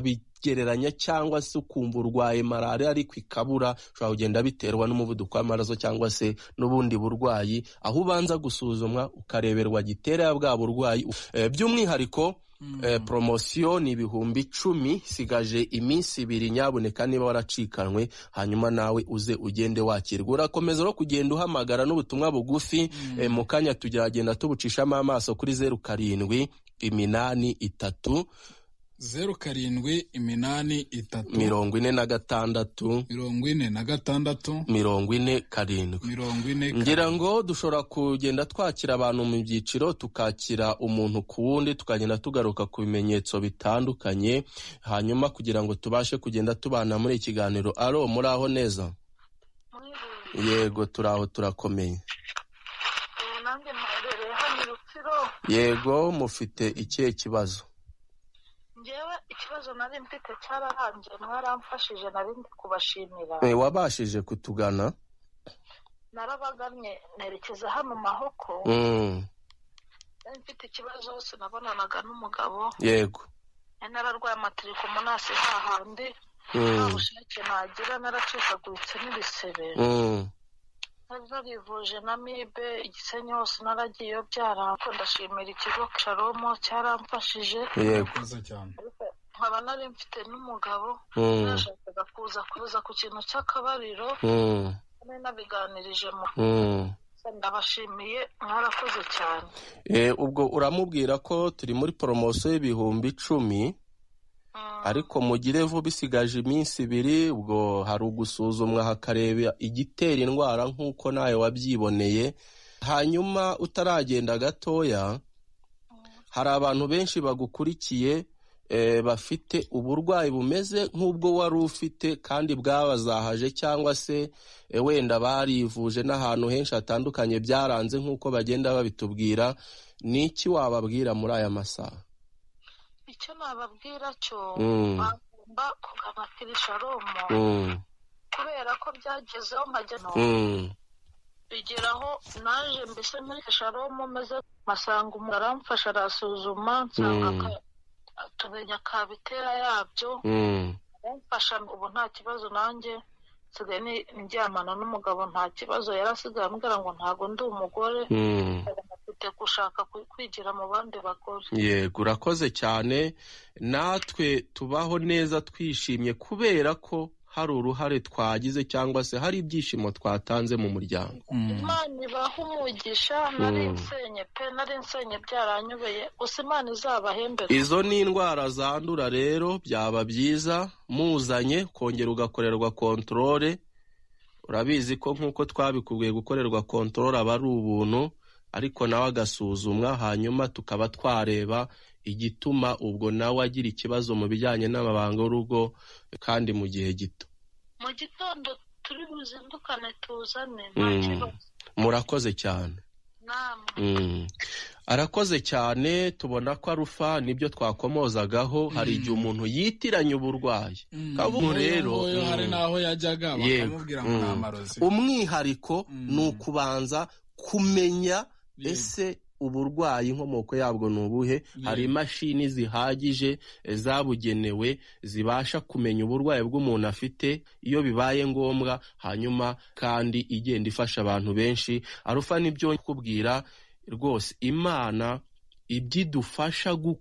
ukabigereranya cyangwa se ukumva urwaye malariya ariko ikabura ushobora kugenda biterwa n'umuvuduko w'amaraso cyangwa se n'ubundi burwayi aho ubanza gusuzumwa ukareberwa gitera bwa burwayi Eh, by'umwihariko Eh, promosiyo ni ibihumbi icumi sigaje iminsi ibiri nyaboneka niba waracikanwe hanyuma nawe uze ugende wakirwa urakomeza no kugenda uhamagara n'ubutumwa bugufi eh, mu kanya tugeragenda tubucishamo amaso kuri zeru karindwi iminani itatu zeru karindwi iminani itatu mirongo ine na gatandatu mirongo ine na gatandatu mirongo ine karindwi mirongo ine ngira ngo dushobora kugenda twakira abantu mu byiciro tukakira umuntu ku wundi tukagenda tugaruka ku bimenyetso bitandukanye hanyuma kugira ngo tubashe kugenda tubana muri ikiganiro aro muri aho neza yego turi aho turakomeye ubu nanjye mperereye hano i rutsiro yego mufite ikihe kibazo ngewe ikibazo nari mfite cyararangiye mwaramfashije nari ndi kubashimira Eh, wabashije kutugana narabagamye nerekeza hano mahoko Mm, nari mfite ikibazo hose nabonanaga n'umugabo yego nari nararwaye amatirikomonasi hahandi nta Mm, bushake nagira naracikaguritse n'ibisebe mm, nari narivuje na mibe igisenyi hose naragiyeyo byaramfa ndashimira ikigo caromo cyaramfashije yego urakoze cyane ariko nkaba nari mfite n'umugabo Mm, nashakaga kuza kuza ku kintu cy'akabariro mm, nari nabiganirije mu mm. ndabashimiye mwarakoze cyane Eh, ubwo uramubwira ko turi muri poromosiyo y'ibihumbi icumi Mm, ariko mugire vuba bisigaje iminsi ibiri ubwo hari ugusuzumwa hakareba igitera indwara nk'uko nawe wabyiboneye hanyuma utaragenda gatoya hari abantu benshi bagukurikiye eh, bafite uburwayi bumeze nk'ubwo wari ufite kandi bwabazahaje cyangwa se eh, wenda barivuje n'ahantu henshi hatandukanye byaranze nk'uko bagenda babitubwira ni iki wababwira muri aya masaha icyo nababwira cyo Mm. bagomba kugana kirisharomo Mm, kubera ko byagezeho nkajya no mm. bigeraho naje mbese muri kirisharomo meze masanga umuntu aramfasha arasuzuma nsanga Mm. ka- tumenya kabitera yabyo Mm, kumfasha ubu nta kibazo nanjye nsigaye ni- ndyamana n'umugabo nta kibazo yari asigaye ambwira ngo ntago ndi umugore mm. mfite gushaka ku- kwigira mu bandi bagore yego urakoze cyane natwe tubaho neza twishimye kubera ko hari uruhare twagize cyangwa se hari ibyishimo twatanze mu muryango Mm. imana ibaha umugisha nari Mm. nsenye pe nari nsenye byaranyobeye gusa imana izabahembere izo ni indwara zandura rero byaba byiza muzanye kongera ugakorerwa kontorore urabizi ko nk'uko twabikubwiye gukorerwa kontorore aba ari ubuntu ariko nawe agasuzumwa hanyuma tukaba twareba igituma ubwo nawe agira ikibazo mu bijyanye n'amabanga y'urugo kandi mu gihe gito mu gitondo turi buzindukane tuzane nta Mm. kibazo murakoze cyane namwe Mm. arakoze cyane tubona ko arufa nibyo twakomozagaho hari igihe umuntu yitiranya uburwayi Mm. kavuga Nk'uyu rero, nguyu mm. hari n'aho yajyaga Yego. bakamubwira ngo ni Mm. amarozi umwihariko Mm. ni ukubanza kumenya Yego. ese uburwayi inkomoko yabwo ni ubuhe hari imashini zihagije eh, zabugenewe zibasha kumenya uburwayi bw'umuntu afite iyo bibaye ngombwa hanyuma kandi igenda ifasha abantu benshi arufa nibyo kubwira rwose imana ibyo idufasha gukora